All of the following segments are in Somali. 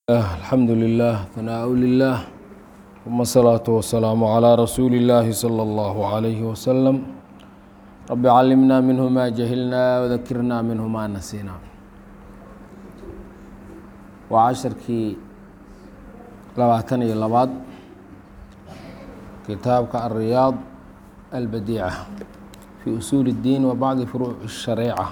الحمد لله ثناء لله ثم الصلاة والسلام على رسول الله صلى الله عليه وسلم رب علمنا منه ما جهلنا وذكرنا منه ما نسينا وعشركii labaatan iyo labaad kitaabka الرياض البديعة في أسuل الدين وبعض فروع الشhaريعة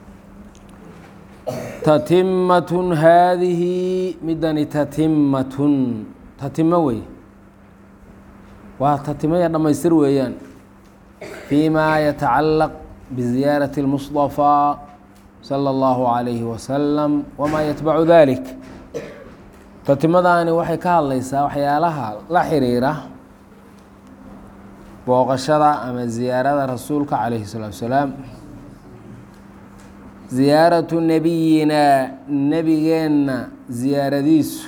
tatimatun haadihi midani tatimatun tatimo wey waa tatimaya dhammaystir weeyaan fii ma yatacalaq biziyaarati اlmusطafىa salى اllahu عalayhi wasalam wama yatbacu dalik tatimadaani waxay ka hadlaysaa waxyaalaha la xiriira booqashada ama ziyaarada rasuulka calayhi الsalaatu wasalaam ziyaaratu nebiyinaa nebigeenna ziyaaradiisu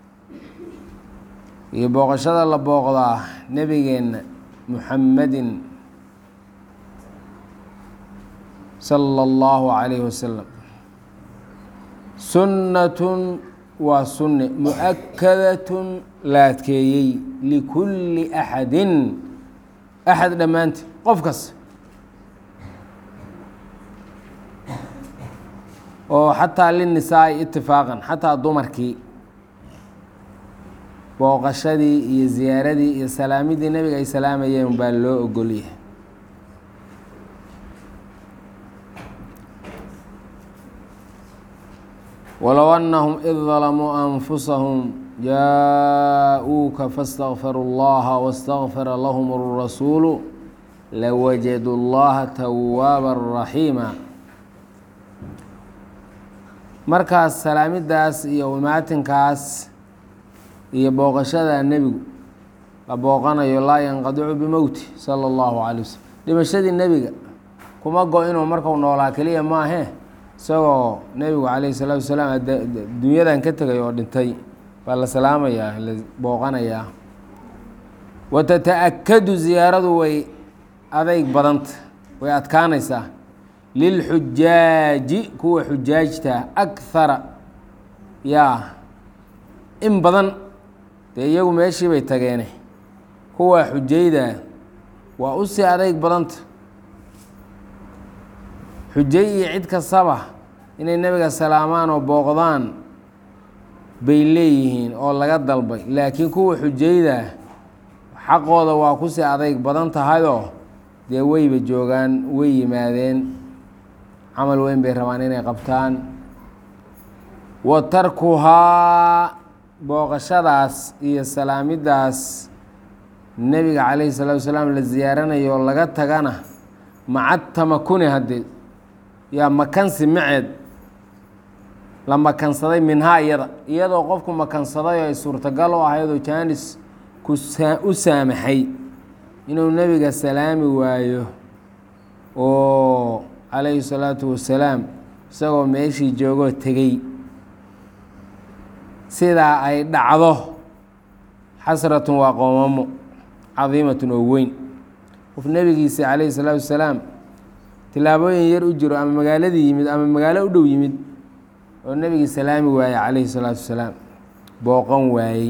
iyo booqashada la booqdaa nebigeenna muxamedin sala allahu calayhi wasalam sunnatun waa sunne mu-akadatun la adkeeyey likulli axadin axad dhammaanteed qof kas oo xataa linisaai itifaaqan xataa dumarkii booqashadii iyo ziyaaradii iyo salaamidii nebiga ay salaamayeen baa loo ogolyahay walow annahum id dalamuu anfusahum jaa-uuka faاstakfaruu اllaha wastakfara lahum الrasuulu lawajadu اllaha tawaaba raxiima markaas salaamidaas iyo imaatinkaas iyo booqashada nebigu la booqanayo laa yanqadicu bimowti sala allahu calay wasalam dhimashadii nebiga kuma go inuu markau noolaa keliya maahe isagoo nebigu calayhi salaatu wasalaam dunyadan ka tegay oo dhintay baa la salaamayaa la booqanayaa wa tata-akadu ziyaaradu way adayg badanta way adkaanaysaa lilxujaaji kuwa xujaajta akhara yaa in badan dee iyagu meeshii bay tageene kuwa xujayda waa u sii adayg badanta xujay iyo cid kastaba inay nebiga salaamaan oo booqdaan bay leeyihiin oo laga dalbay laakiin kuwa xujayda xaqooda waa ku sii adayg badan tahayoo dee weyba joogaan way yimaadeen camal weyn bay rabaan inay qabtaan wa tarkuhaa booqashadaas iyo salaamidaas nebiga calayhi salaatu wasalaam la ziyaaranayo laga tagana maca tamakuni haddee yaa makansi maceed la makansaday minhaa iyada iyadoo qofku makansaday oo ay suurtagal u ahaydoo jaanis ku u saamaxay inuu nebiga salaami waayo oo calayhi salaatu wasalaam isagoo meeshii joogoo tegey sidaa ay dhacdo xasratun waa qoomamo cadiimatun oo weyn qof nebigiisa calayhi salaatu wasalaam tillaabooyin yar u jiro ama magaaladii yimid ama magaalo u dhow yimid oo nebigii salaami waayey calayhi salaatu wasalaam booqan waayey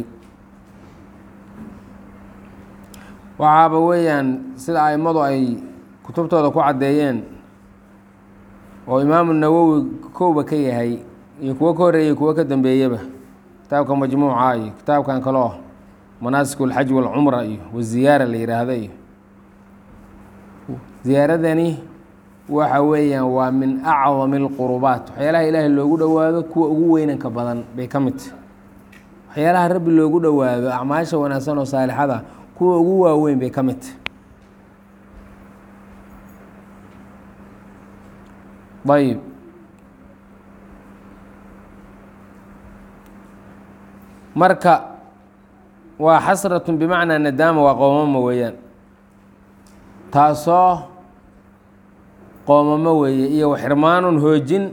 waxaaba weeyaan sida aimadu ay kutubtooda ku caddeeyeen oo imaamu nawowi kowba ka yahay iyo kuwo ka horreeyay kuwo ka dambeeyaba kitaabka majmuuca iyo kitaabkan kaleo manaasik اlxaj walcumra iyo waziyaara la yihaahdo iyo ziyaaradani waxa weeyaan waa min acdami اlqurubaat waxyaalaha ilaahay loogu dhowaado kuwa ugu weynanka badan bay ka mid tahy waxyaalaha rabbi loogu dhowaado acmaasha wanaagsan oo saalixada kuwa ugu waaweyn bay ka mid tahy ayb marka waa xasratun bimacnaa nadaama waa qoomamo weeyaan taasoo qoomamo weeye iyo waxirmaanun hoojin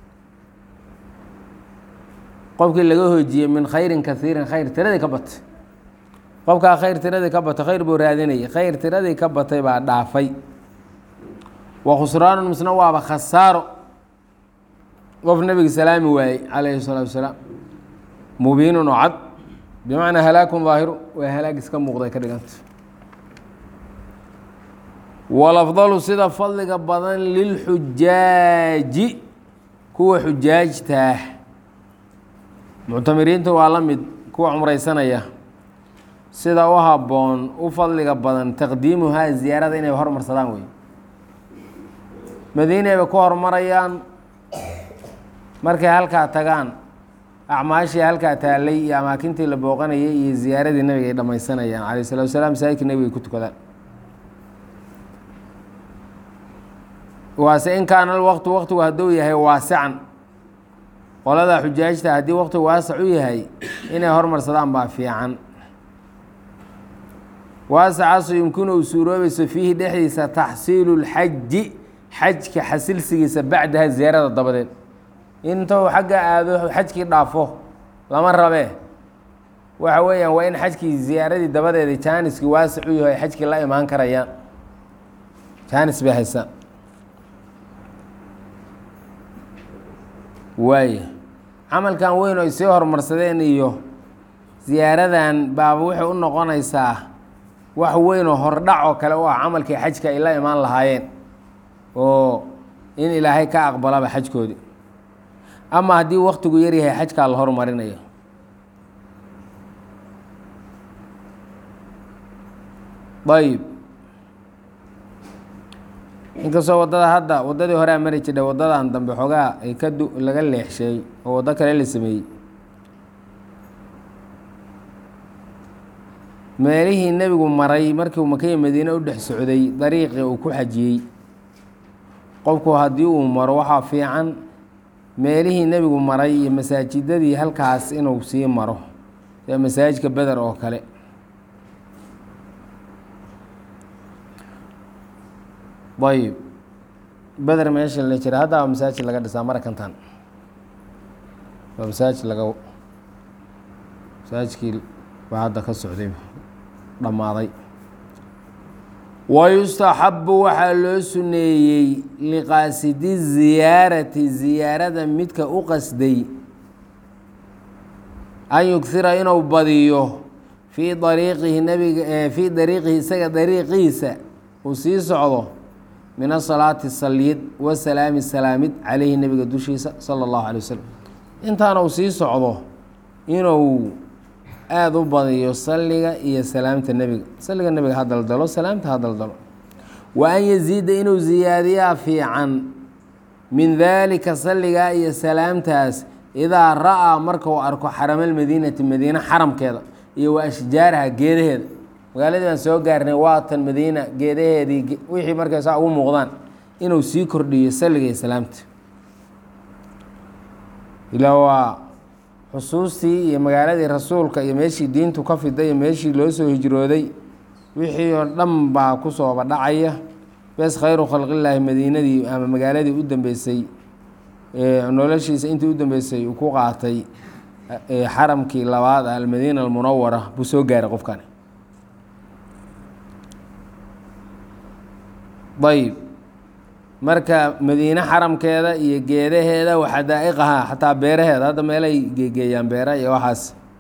qofkii laga hoojiyey min khayrin kaiirin khayr tiradii ka batay qofkaa khayr tiradii ka batay khayr buu raadinayay khayr tiradii ka batay baa dhaafay wa khusraanun misna waaba khasaaro qof nebiga salaami waayey calayhi salaatu wasalaam mubiinun oo cad bimacnaa halaakun daahiru waa halaag iska muuqday ka dhiganta walafdalu sida fadliga badan lilxujaaji kuwa xujaajtaah muctamiriinta waa la mid kuwa cumraysanaya sida u habboon u fadliga badan taqdiimuhaa ziyaarada inay hormarsadaan wey madiinayba ku horumarayaan markay halkaa tagaan acmaashii halkaa taallay iyo amaakintii la booqanayay iyo ziyaaradii nabiga ay dhammaysanayaan calayh salatu wasalaam masaajidka nebiga ay ku tukadaan waase in kaana alwaqtu waqtigu hadduu yahay waasican qolada xujaajta haddii waqtigu waasac u yahay inay hormarsadaan baa fiican waasacaasu yumkinu u suuroobayso fiihi dhexdiisa taxsiilu lxaji xajka xasilsigiisa bacdaha ziyaarada dabadeed intou xagga aado xajkii dhaafo lama rabee waxa weeyaan waa in xajkii ziyaaradii dabadeeda jaaniskii waasic u yaho ay xajkii la imaan karayaan jaanis bay haysaan waaya camalkan weyn oo ay sii horumarsadeen iyo ziyaaradan baaba waxay u noqonaysaa wax weyn oo hordhac oo kale u ah camalkii xajka ay la imaan lahaayeen oo in ilaahay ka aqbalaba xajkoodii ama haddii waktigu yaryahay xajkaa la hormarinayo ayib inkastoo waddada hadda waddadii horea mari jidha waddadan dambe xoogaa ay ka du laga leexsheey oo waddo kale la sameeyey meelihii nebigu maray markii uu makaya madiine u dhex socday dariiqii uu ku xajiyey qofku haddii uu maro waxaa fiican meelihii nebigu maray iyo masaajidadii halkaas inuu sii maro sida masaajidka beder oo kale ayib beder meesha la jira hadda waa masaajid laga dhisaa marakantan waa masaajid laga masaajidkii baa hadda ka socday dhammaaday wayustaxabu waxaa loo suneeyey liqaasidi ziyaarati ziyaarada midka u qasday an yughira inuu badiyo fii dariiqihi nabiga fii dariiqihi isaga dariiqiisa uu sii socdo min asalaati saliyid wasalaami salaamid caleyhi nebiga dushiisa sala allahu alay wasalam intaana uu sii socdo inuu aada u badiyo salliga iyo salaamta nebiga salliga nebiga ha daldalo salaamta ha daldalo wa an yaziida inuu ziyaadiyaa fiican min daalika salligaa iyo salaamtaas idaa ra'aa markuu arko xaramalmadiinati madiine xaramkeeda iyo wa ashjaaraha geedaheeda magaaladii baan soo gaarnay waatan madiina geedaheedii wixii markay saa ugu muuqdaan inuu sii kordhiyo salliga iyo salaamta ilaa waa xusuustii iyo magaaladii rasuulka iyo meeshii diintu ka fiday iyo meeshii loo soo hijrooday wixii oo dhan baa kusooba dhacaya bes khayru khalqillaahi madiinadii ama magaaladii u dambeysay noloshiisa intii u dambeysay uu ku qaatay xaramkii labaad almadiina almunawara buu soo gaaray qofkani ayib marka madiine xaramkeeda iyo geedaheeda waxadaa'iqaha xataa beeraheeda hadda meelay geegeeyaan beera iyo waxaas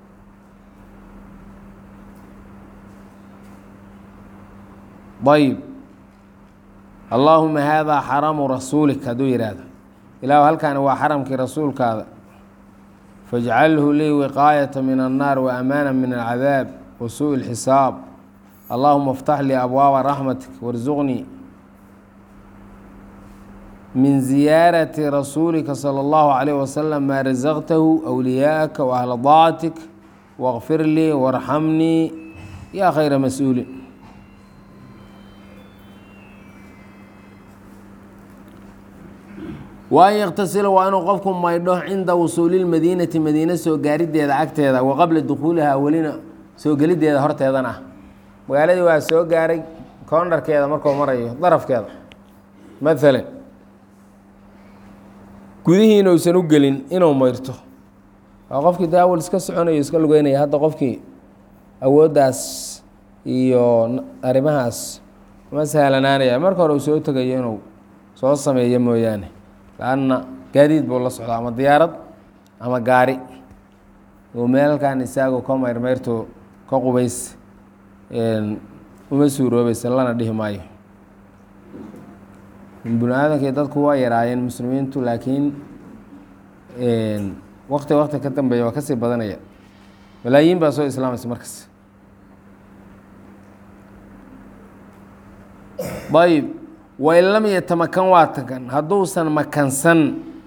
ayib allaahuma haadaa xaramu rasuulik hadduu yidhaahdo ilaahu halkaani waa xaramkii rasuulkaada fajcalhu lii wiqaayata min annaar wa amaana min alcadaab wa suuءi اlxisaab allahuma اftax lii abwaaba raxmatik warsuqnii min ziyaarati rasuulika salى اllahu عalayh wasalam maa rasaqtahu wliyaaka waahla daacatik wاkfir lii warxamnii yaa khayra mas-uulin wa an yaktasila waa inuu qofku maydho cinda wusuuli lmadiinati madiine soo gaarideeda agteeda wa qabla dukhuulihaa welina soo gelideeda horteedan ah magaaladii waa soo gaaray koondharkeeda markuu marayo darafkeeda maalan gudihiina uusan u gelin inuu mayrto waa qofkii de awal iska soconayo iska lugeynaya hadda qofkii awooddaas iyo arrimahaas ma sahlanaanaya marka hore uu soo tegayo inuu soo sameeyo mooyaane lanna gaadiid buu la socdaa ama diyaarad ama gaari oo meelkan isaago ka mayrmayrto ka qubays uma suuroobaysa lana dhihi maayo bini aadamkii dadku waa yaraayeen muslimiintu laakiin wakti wakti ka dambeeya waa kasii badanaya malaayiin baa soo islaamaysa markas ayb wain lam yatamakan waa takan hadduusan makansan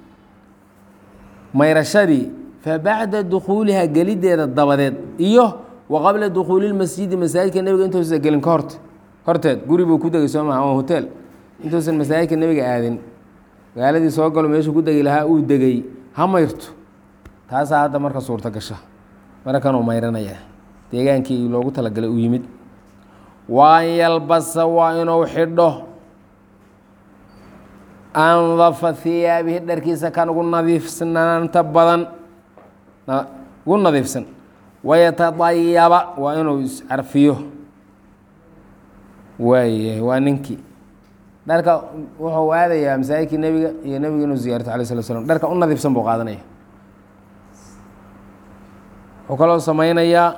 mayrashadii fabacda dukhuuliha geliddeeda dabadeed iyo wa qabla dukhuuli lmasjidi masaajidka nebiga intuusan gelin ka horte horteed guri buu ku degay soo maha ama hotel intuusan masaajidka nebiga aadin magaaladii soo galo meeshuu ku degi lahaa uu degay ha mayrto taasaa hadda marka suurto gasha marakanuu mayranaya deegaankii loogu talagalay uu yimid waan yalbasa waa inuu xidho andafa hiyaabihi dharkiisa kan ugu nadiifsanaanta badan ugu nadiifsan wayatadayaba waa inuu iscarfiyo waayahay waa ninkii dharka wuxuu aadayaa masaajidkii nebiga iyo nebiga inuu ziyaarto alay slat slam dharka u nadiifsan buu qaadanaya wuxuu kaloo sameynayaa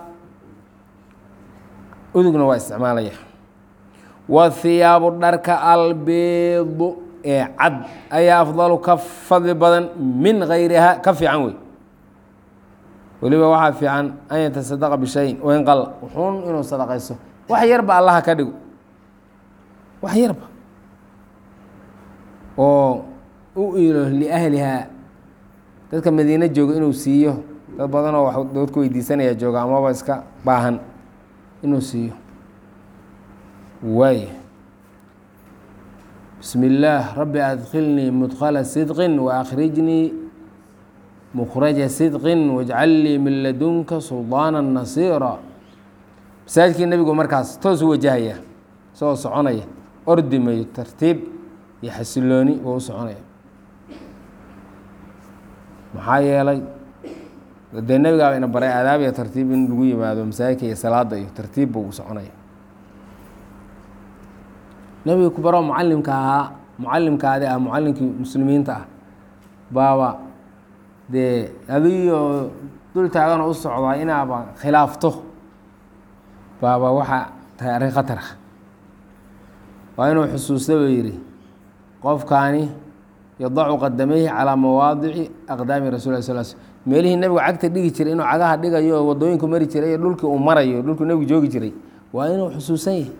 udugna waa isticmaalaya wahiyaabu dharka albiidu ee cad ayaa afdalu ka fadli badan min gayriha ka fiican wey weliba waxaa fiican an yatasadaqa bishayin wain qalla wuxuun inuu sadaqayso wax yarba allaha ka dhigo wax yarba oo u ilo liahlihaa dadka madiine jooga inuu siiyo dad badanoo wax dood ku weydiisanaya jooga amaba iska baahan inuu siiyo waay bismi illaah rabbi adkilnii mudkhala sidqin waakrijnii mukhraja sidqin wajcal lii min ladunka suldaana nasiira masaajidkii nebigu markaas toos u wajahaya isagoo soconaya ordimayo tartiib iyo xasilooni buu u soconaya maxaa yeelay dee nebigaaba ina baray aadaab iyo tartiib in lagu yimaado masaajidka iyo salaada iyo tartiib buu u soconaya nebiga ku baroo mucalimka ahaa mucalimkaadi ah mucalimkii muslimiinta ah baaba dee adigoo dul taaganoo u socdaa inaaba khilaafto baaba waxaa tahay arrin khatar ah waa inuu xusuusta buu yidhi qofkaani yadacu qadamayhi calaa mawaadici aqdaami rasul l sl sl meelihii nebigu cagta dhigi jiray inuu cagaha dhigayo oo wadooyinku mari jiray iyo dhulkii uu marayo dhulkuu nebigu joogi jiray waa inuu xusuusan yahay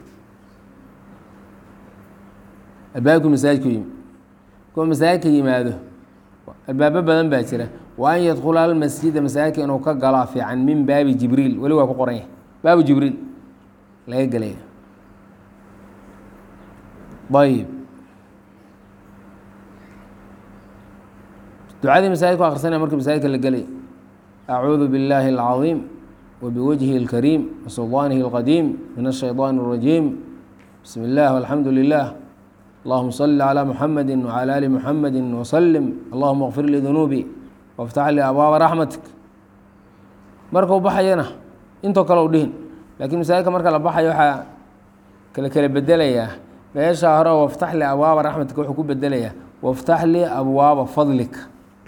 albaabkii masaajidku yimi kuwa masaajidka yimaado albaabo badan baa jira wa an yadkhula almasjida masaajidka inuu ka galo fiican min baabi jibriil weli waa ku qoran yahay baabu jibriil laga gelaya ayib ducadii masaajidku akrisanaya markii masaajidka la gelay acuudu billaahi alcadiim wabiwajhi اlkariim wasuldaanihi اlqadiim min الshayطaan الrajiim bismi اllah alxamdu lilah allahuma صli calى muxamedi wcalى ali muxamedi wslm allahuma اkfir lii dunuubi wاftax lii abwaaba raxmatik markuu baxayana intoo kale u dhihin lakiin masaajidka marka la baxayo waxaa kala kala bedelayaa meesha hore waftax lii abwaaba raxmatika wuxuu ku bedelayaa waftax lii abwaaba fadlika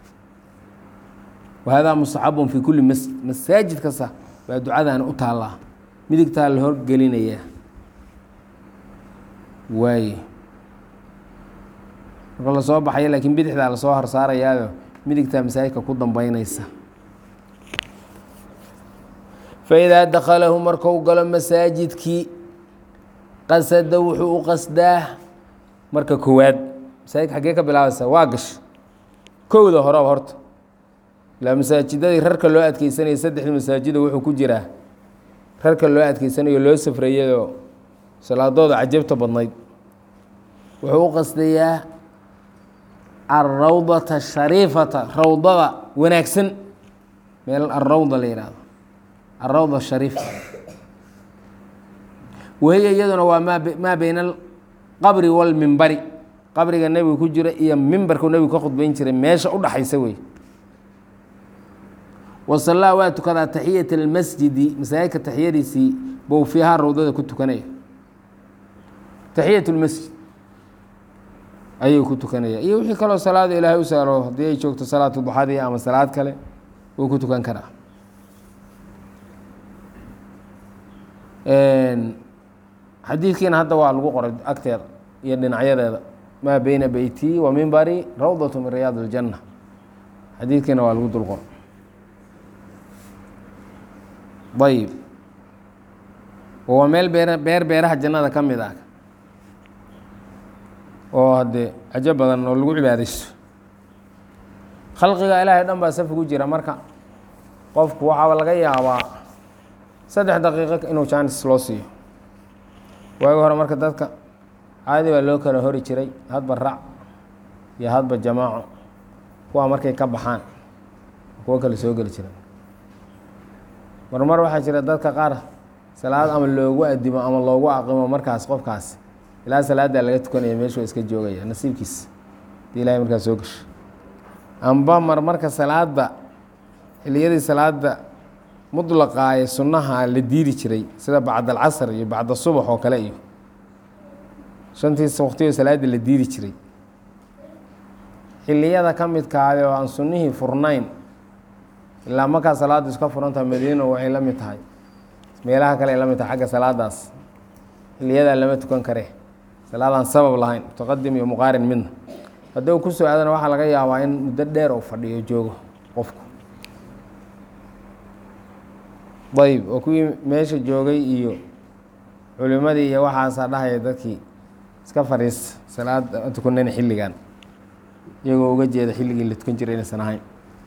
wahada mustaxabun fi kuli masjid masaajid kasta baa ducadaani u taallaa midigtaa la horgelinayaa waaye marka lasoo baxaya laakiin bidixdaa lasoo horsaarayaayo midigtaa masaajidka ku dambeynaysa faidaa dakhalahu marku galo masaajidkii qasada wuxuu u qasdaa marka koowaad masaajidka xaggee ka bilaabaysa waa gash kowda horeba horta ilaa masaajidadii rarka loo adkeysanaya saddexdii masaajida wuxuu ku jiraa rarka loo adkeysanayo loo safrayayoo salaadooda cajabta badnayd wuxuu u qasdayaa alrawdata shariifata rawdada wanaagsan meel alrawda la yihahdo alrawda shariif wahiya iyaduna waa maa maa beyna alqabri walmimbari qabriga nebiga ku jira iyo mimbarku nebigu ka khudbeyn jiray meesha u dhaxaysa wey wasallaa waa tukadaa taxiyata almasjidi masaajidka taxiyadiisii bou fiihaa rawdada ku tukanaya taxiyat lmasjid ayuu ku tukanaya iyo wixii kaloo salaada ilaahay u saaro haddii ay joogto salaatu duxadii ama salaad kale wuu ku tukan karaa xadiidkiina hadda waa lagu qoray agteeda iyo dhinacyadeeda maa beyna beyti wa mimbari rawdatu min riyaad اljanna xadiidkiina waa lagu dul qoray ayib waa meel beer beer beeraha jannada ka mid ah oo haddee cajo badan oo lagu cibaadaysto khalqiga ilaahay dhan baa safi ku jira marka qofku waxaaba laga yaabaa saddex daqiiqo inuu jaanis loo siiyo waagi hore marka dadka caadi baa loo kala hori jiray hadba rac iyo hadba jamaaco kuwaa markay ka baxaan kuwo kale soo geli jira marmar waxaa jira dadka qaar salaad ama loogu adimo ama loogu aqimo markaas qofkaas ilaa salaaddaa laga tukanaya meeshu waa iska joogaya nasiibkiis hadii ilahay markaas soo gasho amba mar marka salaadda xiliyadii salaada mudlaqa ee sunnaha la diiri jiray sida bacda alcasr iyo bacda subax oo kale iyo shantiis waqtiyo salaada la diiri jiray xiliyada ka midkaade oo aan sunnihii furnayn ilaa markaa salaaddu iska furantaha madiino waxay la mid tahay meelaha kale ay la mid tahay xagga salaadaas xiliyadaa lama tukan kare salaadaan sabab lahayn mutaqadim iyo muqaarin midna haddii uu kusoo aadana waxaa laga yaabaa in muddo dheer uu fadhiyo joogo qofku ayb oo kuwii meesha joogay iyo culimadii iyo waxaasaa dhahaya dadkii iska fadhiista salaad tukanayna xilligan iyagoo uga jeeda xilligii la tukan jiray inaysan ahayn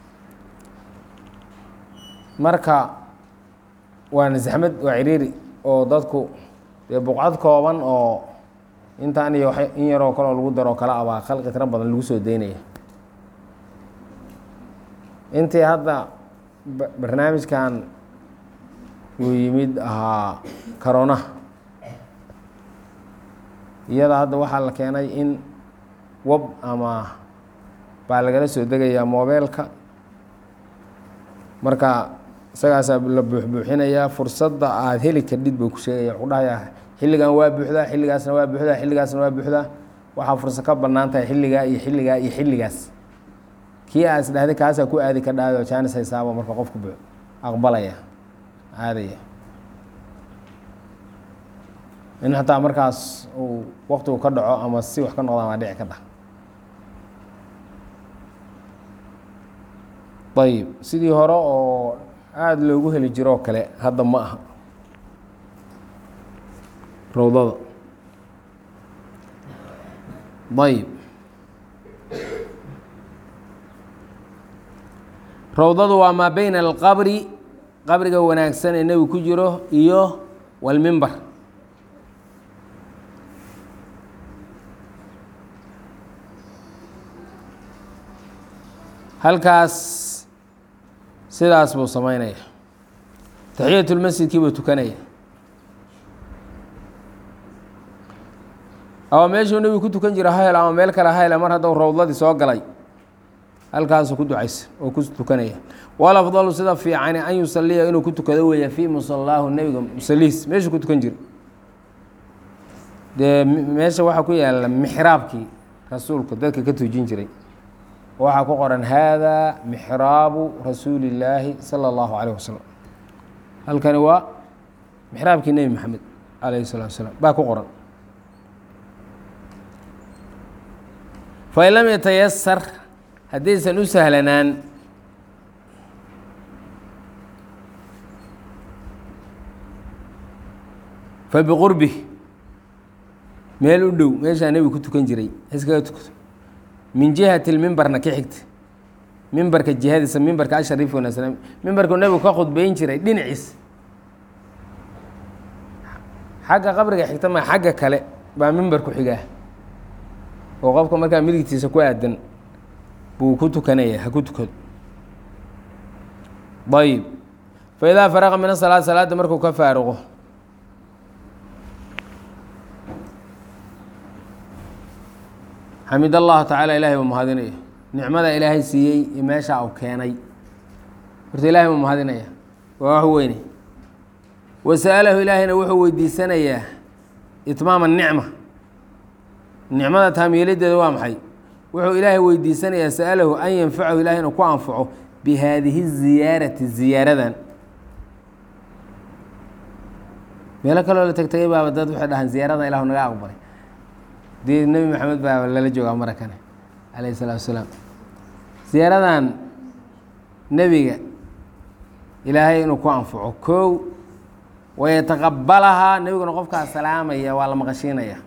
marka waana zaxmad waa ciriiri oo dadku dee buqcad kooban oo intaan iyo in yaroo kaleo lagu daroo kale abaa khalqi tiro badan lagu soo daynaya intii hadda barnaamijkan uu yimid ahaa karonaha iyada hadda waxaa la keenay in web ama baa lagala soo degayaa moobeelka marka isagaasaa la buuxbuuxinayaa fursadda aada heli kardhid buu ku sheegaya wuxuu dhahayaa xilligan waa buuxdaa xilligaasna waa buuxdaa xilligaasna waa buuxdaa waxaa fursad ka bannaan tahay xilligaa iyo xilligaa iyo xilligaas kii aa is dhahday kaasaa ku aadi ka dhaado jaanis haysaabo marka qofku bu aqbalaya aadaya in hataa markaas uu waktigu ka dhaco ama si wax ka noqdaan waa dhici ka dhah ayib sidii hore oo aada loogu heli jiroo kale hadda ma aha rawdada ayib rawdadu waa maa beyna alqabri qabriga wanaagsan ee nebigu ku jiro iyo walmimbar halkaas sidaas buu samaynaya taxiyatulmasjidkii buu tukanaya ama meeshuu nebigu ku tukan jira hayl ama meel kale hayla mar hadduu rawdadii soo galay halkaasuu ku ducaysa oo ku tukanaya walafdalu sida fiicani an yusaliya inuu ku tukado weeya fii musalaahu nebiga musalihiis meeshuu ku tukan jira dee meesha waxaa ku yaala mixraabkii rasuulku dadka ka tujin jiray waxaa ku qoran hada mixraabu rasuuli illaahi sala allahu calayh wasalam halkani waa mixraabkii nebi maxamed calayhi salatu wasalaam baa ku qoran fain lam yatayasar haddaysan u sahlanaan fa biqurbi meel u dhow meeshaa nebigu ku tukan jiray iskaga tukato min jihati lmimbarna ka xigta mimbarka jihadiisa mimbarka ashariif wanaagsan mimbarku nebigu ka khudbeyn jiray dhinaciis xagga qabriga xigta ma xagga kale baa mimbarku xigaa oo qofka markaa midigtiisa ku aadan buu ku tukanaya ha ku tukado ayib fa idaa faraqa min asalaad salaadda markuu ka faaruqo xamid allahu tacaala ilahay buu mahadinaya nicmada ilaahay siiyey iyo meesha u keenay horta ilahay buu mahadinaya waa wax weyne wasa'alahu ilaahayna wuxuu weydiisanayaa itmaama nicma nicmada taamyeeladeeda waa maxay wuxuu ilaahay weydiisanayaa sa'alahu an yanfacahu ilahay inuu ku anfaco bi haadihi ziyaarati ziyaaradan meelo kaloo la tegtegay baaba dad waxay dhahaan ziyaarada ilahu naga aqbalay dee nebi maxamed baa lala joogaa marakane calayhi salaatu wasalaam ziyaaradan nebiga ilaahay inuu ku anfaco kow wayataqabalahaa nebiguna qofkaa salaamaya waa la maqashiinaya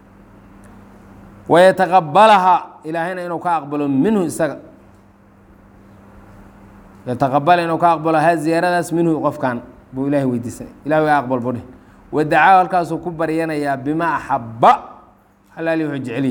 wayataqabalahaa ilaahayna inuu ka aqbalo minhu isaga yataqabala inuu ka aqbalo ha ziyaaradaas minhu qofkan buu ilahay weydiisanay ilah ga aqbal budhi wadacaa halkaasuu ku baryanayaa bimaa axaba halaali wuxuu jeceliyi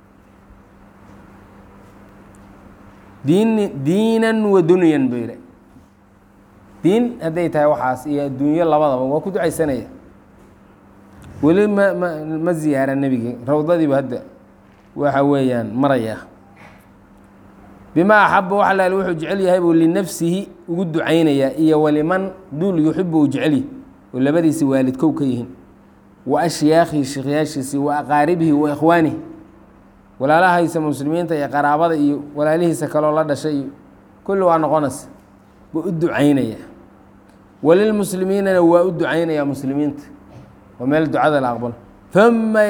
diin diinan wa dunyan buu yidhi diin hadday tahay waxaas iyo adduunyo labadaba waa ku ducaysanaya weli ma ma ma ziyaara nebigii rawdadiibu hadda waxa weeyaan maraya bimaa axaba wax alaali wuxuu jecel yahay buu linafsihi ugu ducaynayaa iyo waliman duul yuxibu uu jecelyahy oo labadiisi waalid kow ka yihiin wa ashyaakhihi sheekhyaashiisi wa aqaaribihi wa ikhwaanihi walaalahaysa muslimiinta iyo qaraabada iyo walaalihiisa kaloo la dhashay iyo kulli waa noqonaysa buu u ducaynayaa walilmuslimiinana waa u ducaynayaa muslimiinta oo meel ducada la aqbalo uma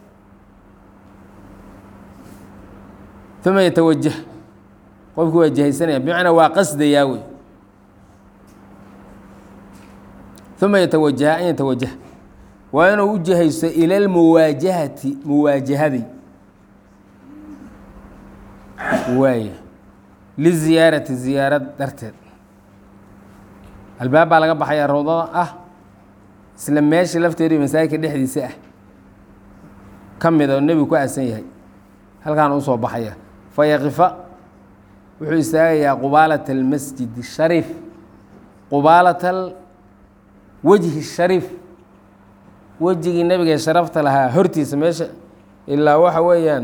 uma yatawajah qofku waa jihaysanaya bimacnaa waa qasdayaa wey uma yatawajaha an yatawajah waa inuu u jihaysto ila almuwaajahati muwaajahadii waaya liziyaarati ziyaarad darteed albaab baa laga baxayaa rawdada ah isla meesha lafteedu masaajidka dhexdiisa ah ka mid oo nebigu ku aasan yahay halkaan usoo baxaya fayaqifa wuxuu istaagayaa qubaalata almasjid shariif qubaalata wejhi shariif wejigii nebiga ee sharafta lahaa hortiisa meesha ilaa waxa weeyaan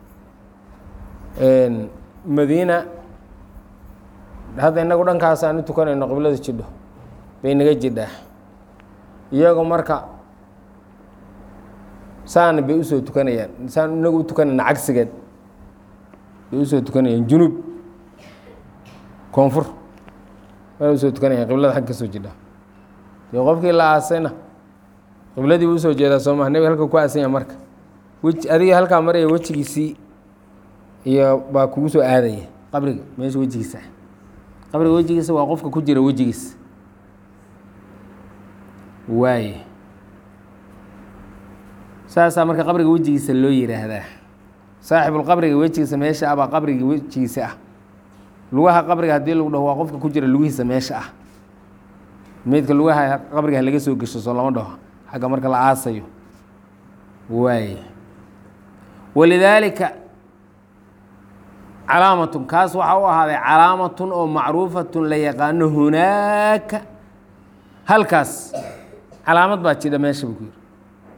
madiina hadda inagu dhankaas aan u tukanayno qiblada jidho bay naga jidhaa iyagu marka saana bay usoo tukanayaan saan inagu u tukanayna cagsigeed bay usoo tukanayaan junuub koonfur way usoo tukanayaan qiblada xag kasoo jidha dee qofkii la aasayna qibladii buu usoo jeedaa soo maha nebiga halka ku aasanya marka weji adiga halkaa maraya wejigiisii iyo baa kugu soo aadaya qabriga meesha wejigiisa qabriga wejigiisa waa qofka ku jira wejigiisa waaye saasaa marka qabriga wejigiisa loo yidhaahdaa saaxibulqabriga wejigiisa meesha ah baa qabriga wejigiisa ah lugaha qabriga haddii lagu dhaho waa qofka ku jira lugihiisa meesha ah meydka lugaha qabriga laga soo gesho soo lama dhaho xagga marka la aasayo waaye walidaalika calaamatun kaas waxaa u ahaaday calaamatun oo macruufatun la yaqaano hunaaka halkaas calaamad baa jidha meesha buu ku yidhi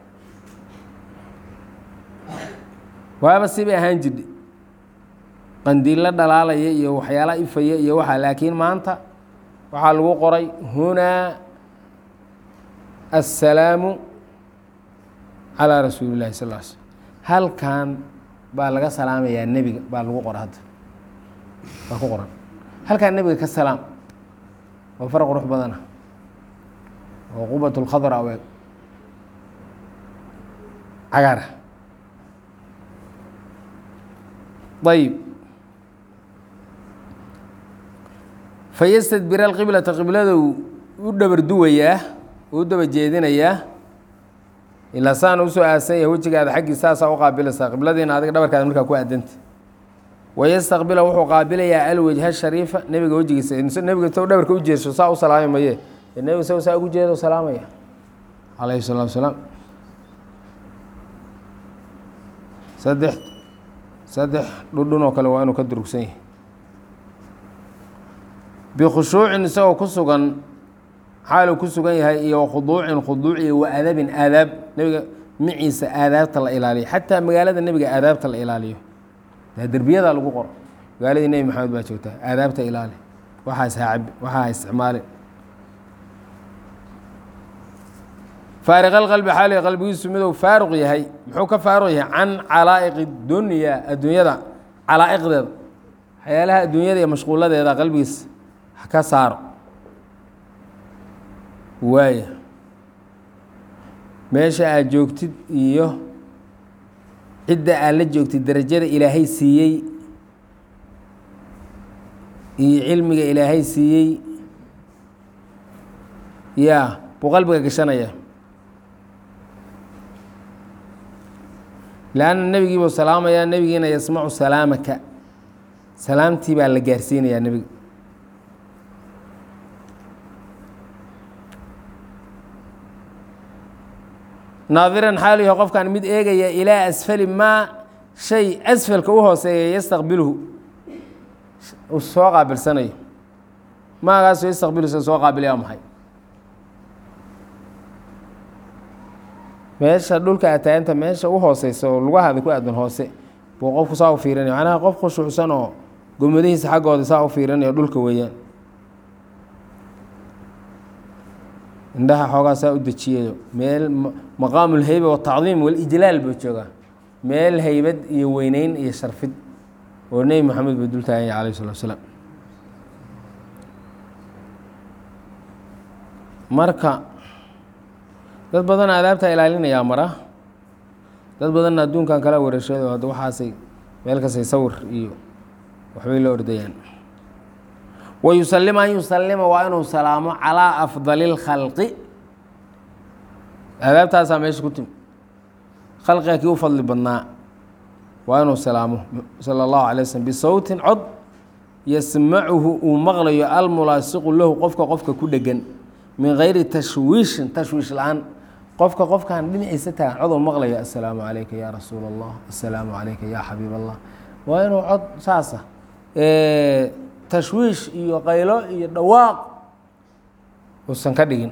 waaba sibay ahaan jidha qandiillo dhalaalaya iyo waxyaala ifaya iyo waxaa laakiin maanta waxaa lagu qoray hunaa assalaamu calaa rasuuli illahi sal l slm halkan baa laga salaamayaa nebiga baa lagu qora hadda baa ku qoran halkaan nebiga ka salaam waa far qurux badana oo qubat lkhadra o cagaara ayib fayastadbir alqiblata qibladou u dhabar duwayaa u daba jeedinayaa ilaa saan usoo aasan yahay wejigaada xaggii saasaa u qaabilaysaa qibladiina adiga dhabarkaada markaa ku aadanta wayastaqbila wuxuu qaabilayaa alwejha shariifa nebiga wejigiisa nebiga soo dhabarka u jeeso saa u salaami maye nebiga sao saa ugu jeedo salaamaya calayhi salaatu salaam saddex saddex dhudhun oo kale waa inuu ka durugsan yahay bikhushuucin isagoo ku sugan xaaluu ku sugan yahay iyo khuduucin khuduuc iyo wa adabin aadaab nebiga miciisa aadaabta la ilaaliyo xataa magaalada nebiga aadaabta la ilaaliyo dee derbiyadaa lagu qoro magaaladii nebi maxamed baa joogtaa aadaabta ilaali waxaas haacabi waxaa ha isticmaali faariqal qalbi xaaliga qalbigiisu miduu faaruq yahay muxuu ka faaruq yahay can calaa'iqi dunya adduunyada calaa'iqdeeda waxyaalaha adduunyada iyo mashquuladeeda qalbigiisa ka saaro waaya meesha aad joogtid iyo cidda aad la joogtid darajada ilaahay siiyey iyo cilmiga ilaahay siiyey yaa buu qalbiga gashanaya lanna nebigii buu salaamayaa nebigiina yasmacu salaamaka salaamtii baa la gaarsiinayaa nebiga naadiran xaalu yahay qofkan mid eegaya ilaa asfali maa shay asfalka u hooseeya yastaqbiluhu uu soo qaabilsanayo maagaasoo yastaqbilu sa soo qaabilaya maxay meesha dhulka ataayanta meesha u hooseysa oo lugahaada ku aadan hoose buu qofku saa u fiirinaya macnaha qof khushuucsan oo gomadihiisa xaggooda saa u fiirinayo dhulka weeyaan indhaha xoogaa saa u dejiyayo meel maqaamu lheyba watacdiim walijlaal buu joogaa meel heybad iyo weyneyn iyo sharfid oo nebi moxamed buu dul taaganya alayh salatu asalaam marka dad badan aadaabtaa ilaalinayaa mara dad badanna adduunkan kala wareeshado hadda waxaasay meel kastay sawir iyo waxbay la ordayaan wa yusalima an yusalima waa inuu salaamo calaa afdali اlkhalqi aadaabtaasaa meesha ku timi khalqiga kii u fadli badnaa waa inuu salaamo salى اllahu alay waslm bisawtin cod yasmacuhu uu maqlayo almulaasiqu lahu qofka qofka ku dhegan min gayri tashwiishin tashwiish la-aan qofka qofkan dhinaciisa tagan cod uu maqlayo assalaamu calayka ya rasuul allah assalaamu calayka ya xabiib allah waa inuu cod saasa tashwiish iyo qaylo iyo dhawaaq uusan ka dhigin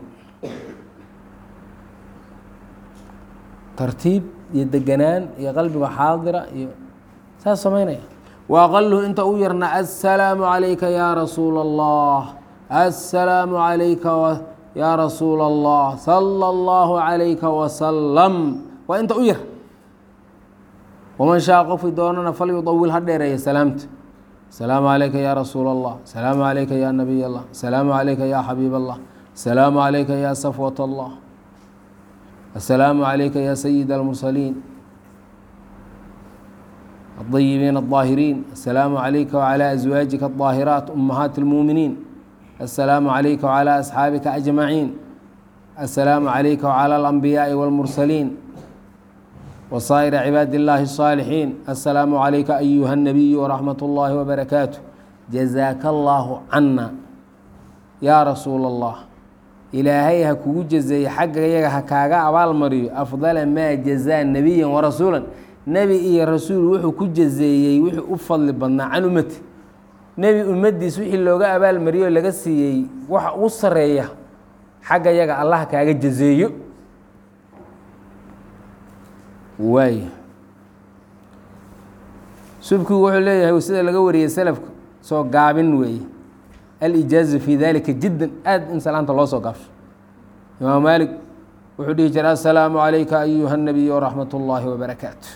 tartiib iyo deganaan iyo qalbiga xaadira iyo saas samaynaya wa aqaluhu inta u yarna assalaamu calayka ya rasuula allah assalaamu calayka ya rasuula allah sala allahu calayka wasalam waa inta u yar waman shaa qofkii doonana falyudawil ha dheereeya salaamta asalaamu calayka ya rasuula allah asalaamu calayka ya nabiy allah asalaamu calayka ya xabiib allah asalaamu calayka ya safwat allah asalaamu calayka ya sayid almursaliin الطيبين الطاهرين السلام عليك وعلى أزواجك الطاهرات أمهات المؤمنين السلام عليك وعلى أصحابك أجمعين السلام عليك وعلى الأنبياء والمرسلين وصائر عباد الله الصالحين السلام عليك أيها النبي ورحمة الله وبركاته جزاك الله عنا يا رسول الله إلهي هكو جزي حق هكاغا أبال مريو أفضل ما جزاء نبيا ورسولا nebi iyo rasuul wuxuu ku jazeeyey wixii u fadli badnaa can ummati nebi ummaddiis wixii looga abaalmariyoo laga siiyey waxa ugu sareeya xagga yaga allah kaaga jazeeyo waay subkigu wuxuu leeyahay sida laga wariyey salafka soo gaabin weeye alijaazu fi dalika jiddan aad in salaanta loo soo gaabsho imaam maalik wuxuu dhihi jira assalaamu calayka ayuha nabiy waraxmat ullaahi wabarakaatu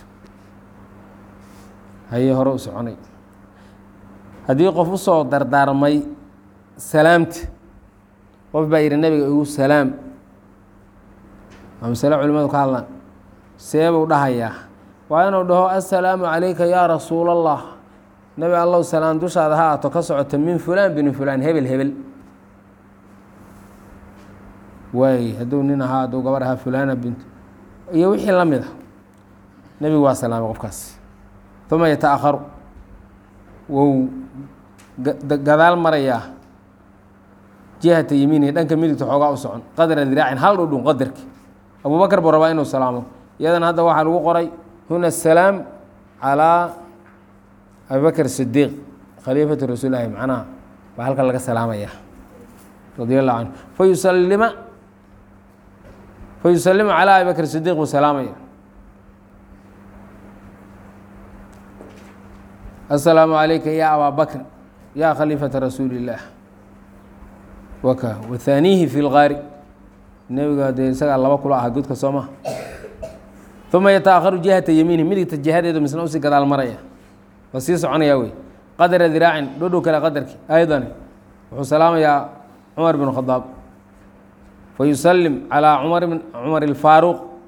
hayee hore u soconay haddii qof usoo dardaarmay salaamta qof baa yidhi nabiga igu salaam waa masale culimadu ka hadlaan seebuu dhahayaa waa inuu dhaho assalaamu calayka yaa rasuul allah nebi allow salaam dushaada ha aato ka socota min fulaan bini fulaan hebel hebel waay hadduu nin ahaa hadduu gabar ahaa fulana bint iyo wixii la mid a nebigu waa salaamay qofkaas uma yataakharu wou gadaal marayaa jihata yamiinihi dhanka midigta xoogaa u socon qadra diraacin hal dhudhun qadarki abubakar buu rabaa inuu salaamo iyadana hadda waxaa lagu qoray huna asalaam calaa abibakr sidiiq khaliifatu rasuulilahi macnaha baa halkan laga salaamaya radi allahu canhu fayusalima fayusalimu calaa abi bakr sidiiq buu salaamaya asalaamu calayka ya abaa bakr ya khaliifata rasuuli illaah waka wathaaniihi fi lgaari nebiga dee isagaa laba kula aha godka soo maha uma yataakharu jihata yamiinihi midigta jihadeedu misna usii gadaal maraya waa sii soconayaa wey qadra diraacin dhodhow kale qadarki aydan wuxuu salaamayaa cumar bn khadaab fayusalim calaa cumar cumar ilfaaruuq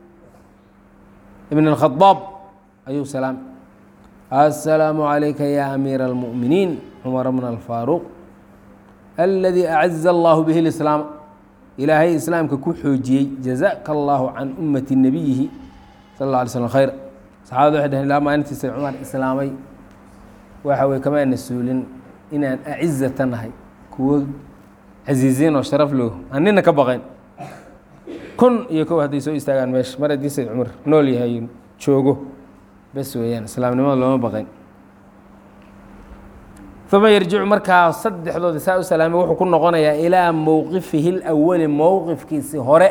ibn اlkhadaab ayuu salaam assalaamu calayka ya amiira اlmu'miniin cumar bna alfaaruq aladii acaza allahu bihi lislaam ilaahay islaamka ku xoojiyey jazaka allahu can ummati nabiyihi sal اlla alay slm khayr saxabada waxay dhaheen ilaa maalintiisa cumar islaamay waxa weye kamaana suulin inaan acizata nahay kuwo casiiziin oo sharaf loo aan nina ka baqayn kun iyo kow hadday soo istaagaan meesha mar haddii sayd cumar nool yahay joogo bes weeyaan islaamnimada looma baqayn uma yarjicu markaa saddexdooda saa u salaamay wuxuu ku noqonayaa ilaa mowqifihi اlawali mowqifkiisi hore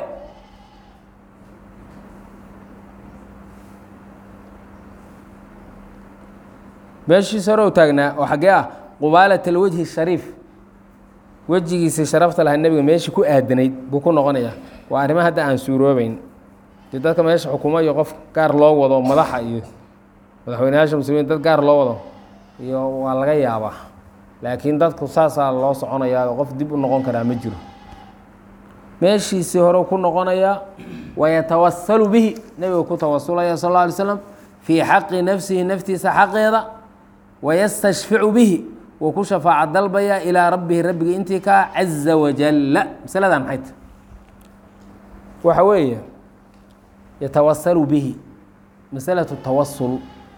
meeshiisa hore u taagnaa oo xaggee ah qubaalat alwajhi shariif wejigiisii sharafta lahaa nebiga meeshii ku aadanayd buu ku noqonayaa waa arrimo hadda aan suuroobeyn dee dadka meesha xukumo iyo qof gaar loo wado madaxa iyo madaxweyneyaasha muslimiin dad gaar loo wado iyo waa laga yaabaa laakiin dadku saasaa loo soconayaa oo qof dib u noqon karaa ma jiro meeshiisii hore ku noqonayaa wayatawasalu bihi nebigu ku tawasulaya sal alla alay slam fii xaqi nafsihi naftiisa xaqeeda wayastashficu bihi wuu ku shafaaca dalbaya ilaa rabbihi rabbigii intii kaa caza wajalla masaladan maxay ta waxa weeye yatawasalu bihi masalatu tawasul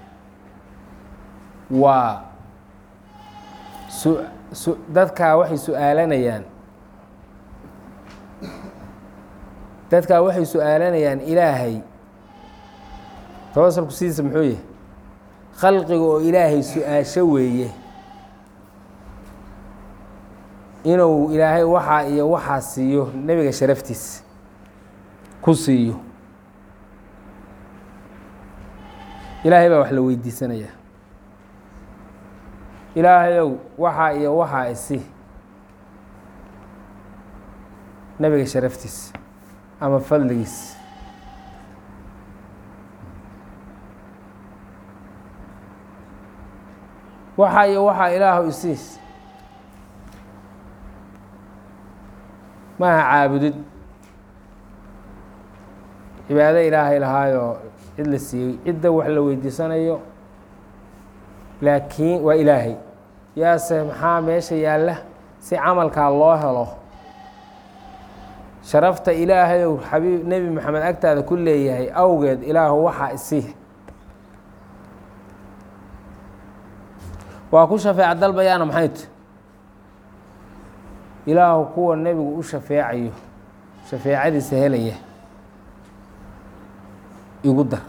waa su su dadkaa waxay su-aalanayaan dadkaa waxay su-aalanayaan ilaahay tawasulku sidiisa muxuu yahay khalqiga oo ilaahay su-aasho weeye inuu ilaahay waxaa iyo waxaa siiyo nebiga sharaftiisa ku siiyo ilaahay baa wax la weydiisanaya ilaahayow waxaa iyo waxaa isi nebiga sharaftiisa ama fadligiisa waxaa iyo waxaa ilaahu isiis maaha caabudid cibaado ilaahay lahaayoo cid la siiyey cidda wax la weydiisanayo laakiin waa ilaahay yaase maxaa meesha yaalla si camalkaa loo helo sharafta ilaahayow xabiib nebi maxamed agtaada ku leeyahay awgeed ilaahu waxaa isii waa ku shafeec dalbayaana maxay t ilaahu kuwa nebigu u shafeecayo shafeecadiisa helaya igu dar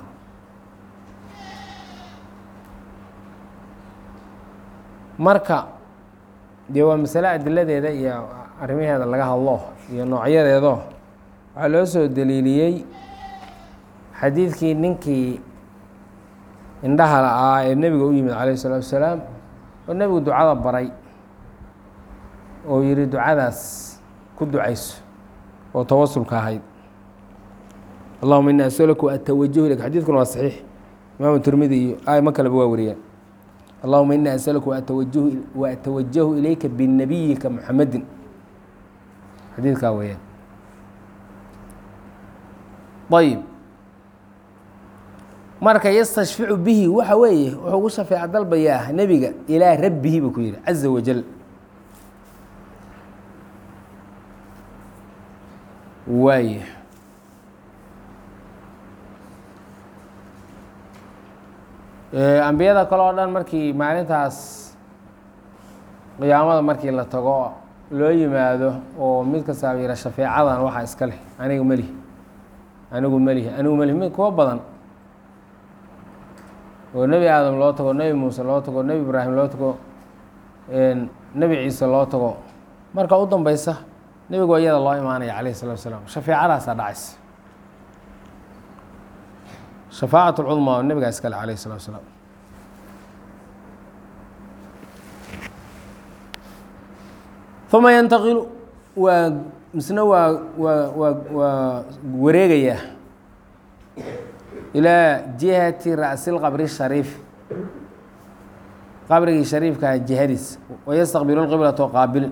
marka dee waa masale adiladeeda iyo arrimaheeda laga hadlo iyo noocyadeedo waxaa loo soo daliiliyey xadiidkii ninkii indhaha la-aa ee nebiga u yimid calayh isalaatu wasalaam oo nebigu ducada baray oo yihi ducadaas ku ducayso oo tawasulka ahayd allahuma ini asaluku atawajahu ilayk xadiidkuna waa saxiix imaamu tirmidi iyo aimo kaleba waa wariyaan allahuma ini asaluka waatawajahu waatawajahu ilayka binabiyika muxamedin xadiidkaa weeyaan ayib marka yastashficu bihi waxa weeye wuxuu ugu shafeeca dalbayaa nebiga ilaa rabbihi buu ku yihi caza wajal waay ambiyada kale oo dhan markii maalintaas qiyaamada markii la tago loo yimaado oo mid kastaaba yira shafeecadan waxaa iska leh aniga melihi anigu melihi anigu melihi mid kuwa badan oo nebi aadam loo tago nebi muuse loo tago nebi ibraahim loo tago nebi ciise loo tago marka u dambeysa nebigu iyada loo imaanaya calayhi salatu wasalaam shafeecadaasaa dhacaysa shafaacat lcudmaa oo nebigaa iskale calayhi salatu wasalaam uma yantaqilu waa misna waa waa waa waa wareegayaa ilaa jihati ra'si lqabri shariif qabrigii shariifkaa jihadiis wayastaqbilu lqiblato qaabilin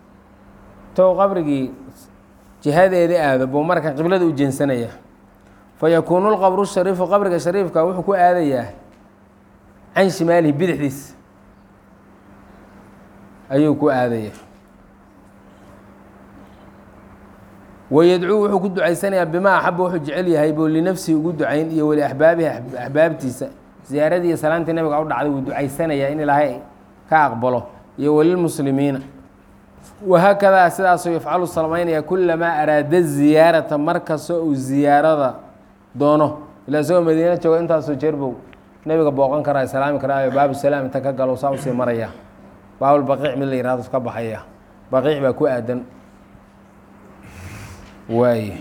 tow qabrigii jihadeeda aado buu marka qiblada u jeensanaya fayakuunu lqabru shariifu qabriga shariifka wuxuu ku aadayaa can shimaalihi bidixdiisa ayuu ku aadaya wayadcuu wuxuu ku ducaysanayaa bimaa axaba wuxuu jecel yahay buu linafsihi ugu ducayn iyo weli axbaabihi axbaabtiisa ziyaaradii iyo salaantii nabiga u dhacday wuu ducaysanayaa in ilaahay ka aqbalo iyo welilmuslimiina wahaakadaa sidaasuu yafcalu salmaynaya kulamaa araada ziyaarata markastoo uu ziyaarada doono ilaa isagoo madiina jooga intaasoo jeerbow nebiga booqan karaa islaami karaayo baabu salaam inta ka galo saa usii maraya baabulbaqiic mid la yihahdo ka baxaya baqiic baa ku aadan waay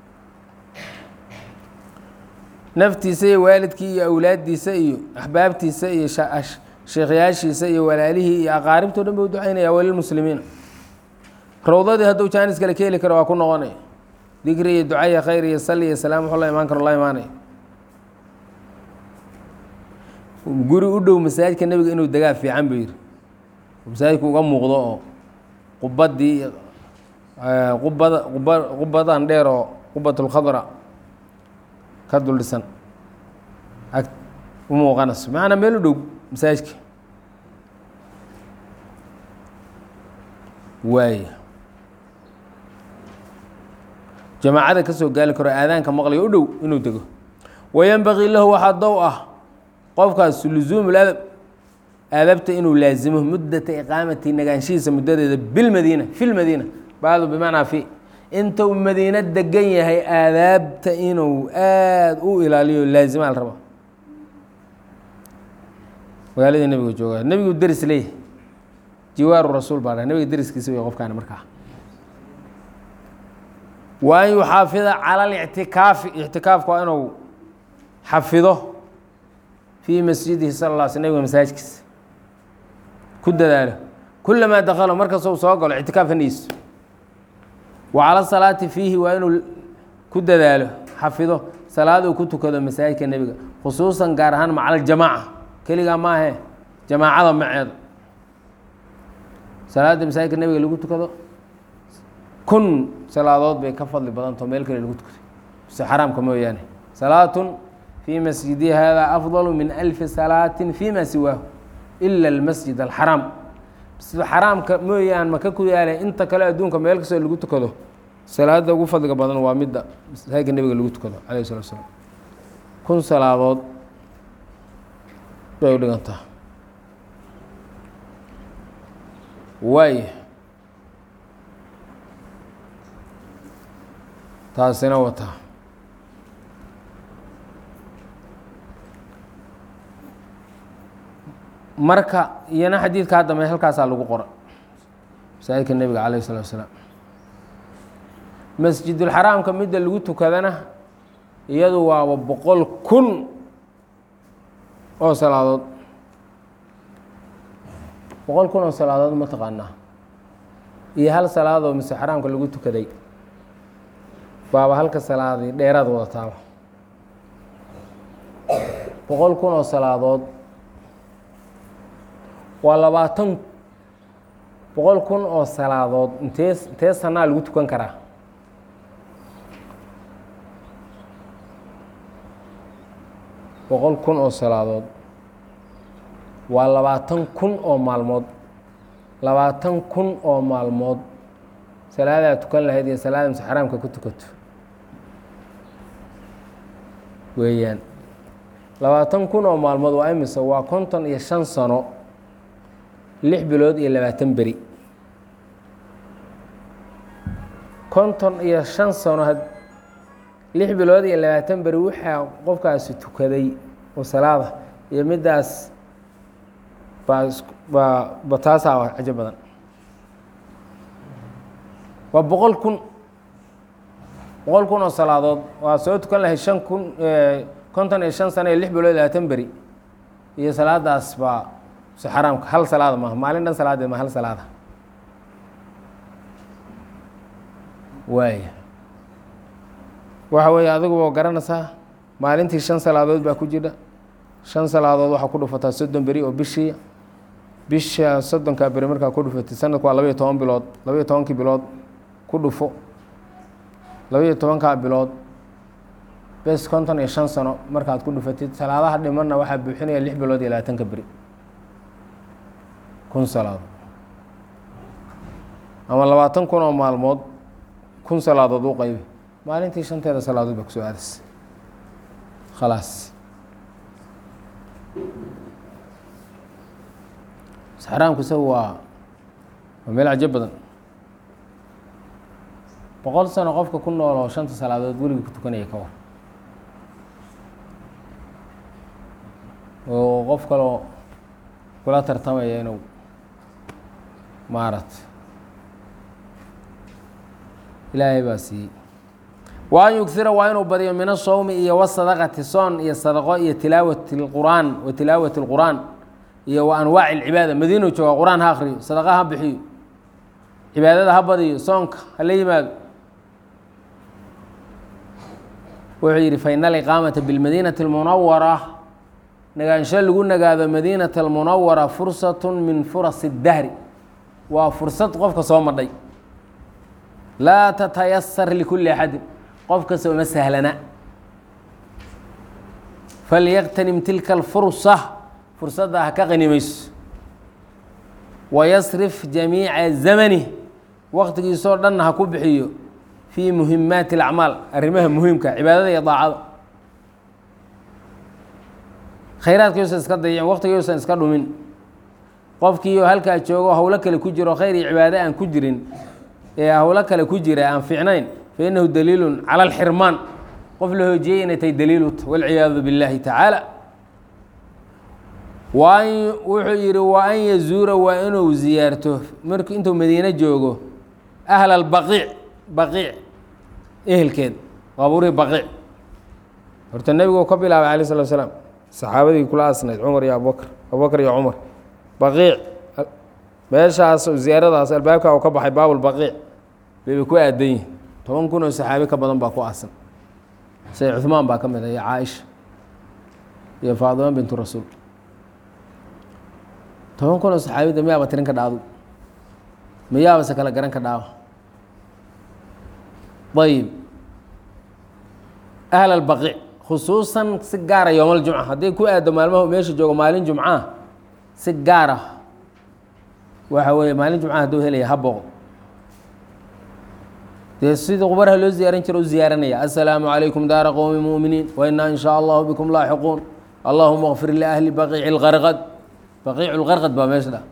naftiisa iyo waalidkii iyo awlaaddiisa iyo axbaabtiisa iyo sheekhyaashiisa iyo walaalihii iyo aqaaribtao dhan ba u ducaynaya walilmuslimiina rawdadii hadduu jaanis kale ka heli karo waa ku noqonaya dikri iyo ducaya khayr iyo sali iyo salaam wuxuu la imaan karo la imaanaya guri u dhow masaajidka nebiga inuu degaa fiican buu yidhi masaajidku uga muuqdo oo qubadii qubada quba qubadan dheer oo qubatulkhadra ka dul dhisan ag u muuqanayso macanaa meel u dhow masaajidka waay jamaacada ka soo gaali karo aadaanka maqliga u dhow inuu dego wayanbagii lahu waxaa dow ah qofkaas lusuumu ladab aadabta inuu laazimo muddata iqaamati nagaanshihiisa muddadeeda bilmadiina fi lmadiina baadu bimacnaa fi inta uu madiino degan yahay aadaabta inuu aada u ilaaliyo laazimaa la raba magaaladii nebiga jooga nebigu deris leeyahay jiwaaru rasuul baa nebiga deriskiisa wey qofkaani markaa wa an yuxaafida cala alictikaafi ictikaafka waa inuu xafido fii masjidihi sala la sl nebiga masaajidkiisa ku dadaalo kulamaa dakalo markastoo soo galo ictikaaf haniiso wa cala salaati fiihi waa inuu ku dadaalo xafido salaad uu ku tukado masaajidka nebiga khusuusan gaar ahaan maca aljamaaca keligaa maahe jamaacada maceeda salaada masaajidka nebiga lagu tukado kun salaadood bay ka fadli badantao meel kale lagu tukado se xaraamka mooyaane salaatun fii masjidi hada afdalu min alfi salaatin fi ma siwaahu ila almasjid alxaraam masjid xaraamka mooyaan maka ku yaala inta kale adduunka meel kastoo lagu tukado salaada ugu fadliga badan waa midda masaajidka nebiga lagu tukado alayh salatu slam kun salaadood bay u dhigantaa waay taasina wataa marka iyana xadiidka haddame halkaasaa lagu qora masaajidka nebiga calayh salatu asalaam masjidulxaraamka midda lagu tukadana iyadu waaba boqol kun oo salaadood boqol kun oo salaadood ma taqaanaa iyo hal salaadoo mise xaraamka lagu tukaday baaba halka salaadii dheeraad wadataaba boqol kun oo salaadood waa labaatan boqol kun oo salaadood intee intee sanaa lagu tukan karaa boqol kun oo salaadood waa labaatan kun oo maalmood labaatan kun oo maalmood salaadaa tukan lahayd iyo salaada mise xaraamka ku tukato weeyaan labaatan kun oo maalmood waa imise waa konton iyo shan sano lix bilood iyo labaatan beri konton iyo shan sano lix bilood iyo labaatan beri waxaa qofkaasi tukaday oo salaada iyo middaas baa baa ba taasaa cajo badan waa boqol kun boqol kun oo salaadood waa soo tukan lahay shan kun konton iyo shan sano iyo lix bilood iyo labaatan beri iyo salaadaas baa si xaraamka hal salaada maaha maalin dhan salaadeed ma hal salaada waaya waxa weeye adigu waa garanaysaa maalintii shan salaadood baa ku jira shan salaadood waxaa ku dhufataa soddon beri oo bishii bisha soddonkaa beri markaa ku dhufatay sanadku waa labaiyo toban bilood labaiyo tobankii bilood ku dhufo labaiyo tobankaa bilood bes konton iyo shan sano markaad ku dhufatid salaadaha dhimanna waxaa buuxinaya lix bilood iyo labaatanka beri kun salaadood ama labaatan kun oo maalmood kun salaadood u qaybi maalintii shanteeda salaadood baa kusoo aadaysa khalaas saxraamku isaga waa waa meel cajo badan boqol sano qofka ku nool oo shanta salaadood weligii ku tukanaya ka war oo qof kaloo kula tartamaya inuu maarat ilaahay baa siiyey wa an yugira waa inuu badiyo min asawmi iyo wasadaqati soon iyo sadaqo iyo tilaawati اlqur'aan wa tilaawati اlqur'aan iyo wa anwaaci اlcibaada madiinu jooga qur-aan ha akriyo sadaqa ha bixiyo cibaadada ha badiyo soonka hala yimaado wuxuu yidhi faina aliqaamata bilmadiinati اlmunawara nagaansho lagu nagaado madiinata almunawara fursat min furas اdahri waa fursad qofka soo madhay laa tatayasar likulli axadin qof kasta uma sahlana falyaqtanim tilka alfursa fursadda ha ka qanimayso wayasrif jamiica zamani waqtigiisoo dhanna ha ku bixiyo fii muhimaati اlacmaal arrimaha muhiimka cibaadada iyo daacada khayraadka yuusan iska dayicin waqtiga yuusan iska dhumin qofkiioo halkaa joogo howlo kale ku jiro khayr iyo cibaado aan ku jirin ee howlo kale ku jira aan fiicnayn fa innahu daliilun cala alxirmaan qof la hoojiyey inay tahay daliiluta walciyaadu billaahi tacaala waan wuxuu yidhi wa an yazuura waa inuu ziyaarto mark intuu madiine joogo ahla albaqiic baqiic ehelkeed qaabuurihii baqiic horta nebigu ka bilaabay alay slat slaam saxaabadii kula asnayd cumar iyo abubakr abubakr iyo cumar baqiic meeshaas ziyaaradaas albaabka u ka baxay baabulbaqiic bayba ku aadan yihin toban kun oo saxaabi ka badan baa ku aasan say cuhmaan baa ka mid ah iyo caaisha iyo faadima bintu rasuul toban kun oo saxaabida miyaaba tirin ka dhaado miyaabase kala garan ka dhaawa ayib ahl albaqiic khusuusan si gaara yowmal jumca hadday ku aado maalmaha meesha joogo maalin jumcaa si gaar ah waxa weeye maalin jumcaha hadduu helaya ha booqdo dee sidii qubarha loo ziyaaran jiro u ziyaaranaya assalaamu calaykum daara qowmi mu'miniin wa inaa in shaa allahu bikum laaxiquun allahuma kfir liahli baqiici lqarqad baqiicu lqarqad baa meesha dha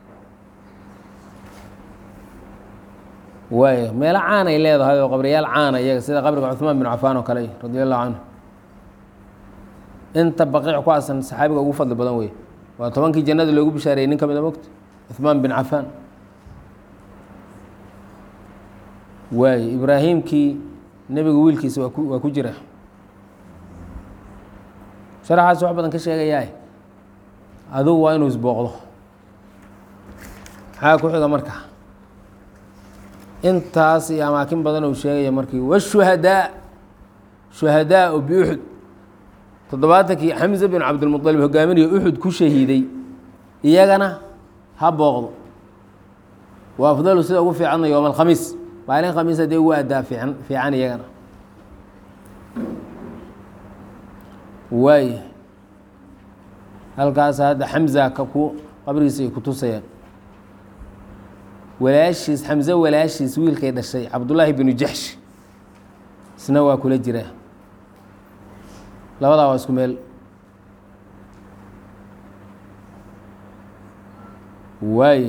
waay meelo caanay leedahay oo qabriyaal caana iyaga sida qabriga cuثmaan bin cafaan oo kale radi allahu canhu inta baqiic ku aasan saxaabiga ugu fadli badan wey waa tobankii jannada loogu bishaareeyey nin ka mida mogta cuثmaan bin cafaan waay ibraahimkii nebiga wiilkiisa waa ku waa ku jira sharaxaas wax badan ka sheegayaa adugu waa inuu isbooqdo maxaa ku xiga marka intaas iyo amaakin badan uu sheegaya markii washuhadaa shuhadaa o biuxud toddobaatankii xamse bin cabdilmuطalib hogaaminayo uxud ku shahiiday iyagana ha booqdo wa afdalu sida ugu fiicanna yowma alkhamiis maalin khamiis haddii ugu adaa fiican fiican iyagana waay halkaas hadda xamza ka ku qabrigiisa ay ku tusayaan walaashiis xamse walaashiis wiilkay dhashay cabdullaahi binu jaxsh isna waa kula jiraa labadaa waa isku meel waay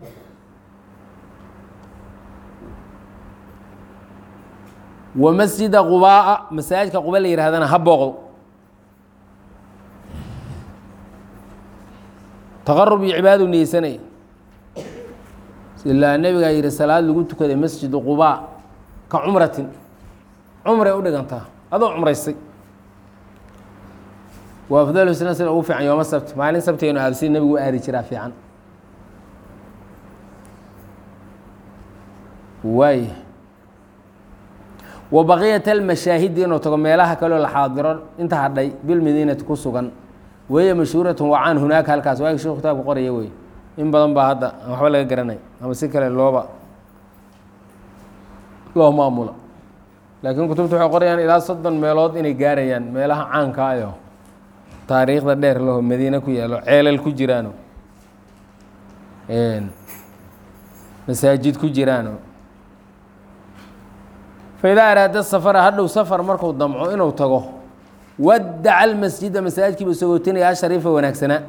wa masjida qubaa'a masaajidka quba la yidhahdana ha booqdo taqarub iyo cibaadadu niyeysanaya ilaa nebigaa yihi salaad lagu tukaday masjidu qubaa ka cumratin cumray u dhigantaa adoo cumraystay wa afdalu sina sida ugu fiican yooma sabti maalin sabtigeenu aado sida nebigu u aadi jiraa fiican waay wa baqiyat almashaahidi inuu tago meelaha kaleo la xaadiro inta hadhay bilmadiinati ku sugan weeye mashhuuratun wacaan hunaaka halkaas waagi shekhu kitaabka qoraya wey in badan baa hadda aan waxba laga garanay ama si kale looba loo maamula laakiin kutubta waxay qorayaan ilaa soddon meelood inay gaarayaan meelaha caanka ayo taariikhda dheer laho madiine ku yaalo ceelal ku jiraano masaajid ku jiraano faidaa araada safara hadhow safar marku damco inuu tago wadaca almasjida masaajidkiiba sagootinaya ashariifa wanaagsanaa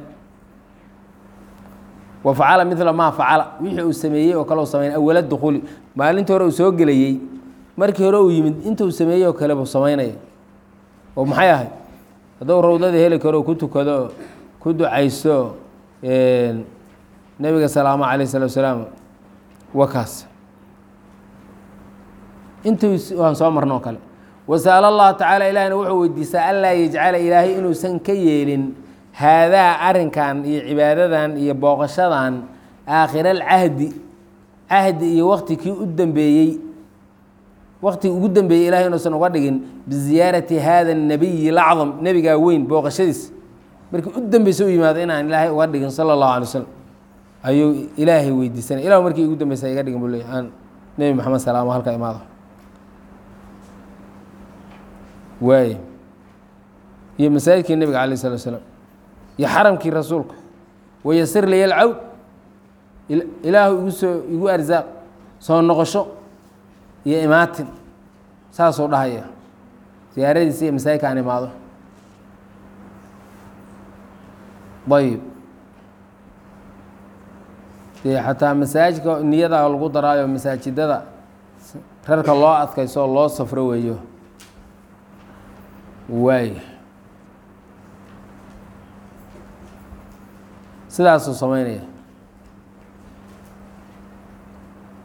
wa facala midla maa facala wixii uu sameeyey oo kale u sameyn awala dukuuli maalintii hore uu soo gelayey markii hore uu yimid intuu sameeyey oo kale buu samaynaya oo maxay ahayd hadduu rawdada heli karo ku tukado ku ducaysto nebiga salaamo calayh salatu salaam wakaas intii waan soo marno o kale wasaala allahu tacaala ilaahina wuxuu weydiistaa anlaa yajcala ilaahay inuusan ka yeelin haadaa arrinkan iyo cibaadadan iyo booqashadan aakhira alcahdi cahdi iyo wakti kii u dambeeyey waktigii ugu dambeeyey ilahay inuusan uga dhigin biziyaarati hada الnabiyi lacdam nebigaa weyn booqashadiis markii u dambeysa u yimaado inaan ilaahay uga dhigin sala اllahu alay waslm ayuu ilaahay weydiisanay ilah markii ugu dambeysa iga dhigin bu le aan nebi maxamed salaamo halka imaado waay iyo masaajidkii nebiga alayh الslat slaam iyo xaramkii rasuulka wayasir liya alcawd ilaahu igu soo igu arsaaq soo noqosho iyo imaatin saasuu dhahaya siyaaradiisa iyo masaajidka aan imaado ayib dee xataa masaajidka niyada lagu daraayo masaajidada rarka loo adkayso oo loo safro weeyo waay sidaasuu samaynaya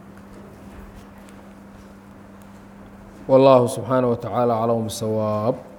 والله سبحانه وتعالى أعلم بالصواب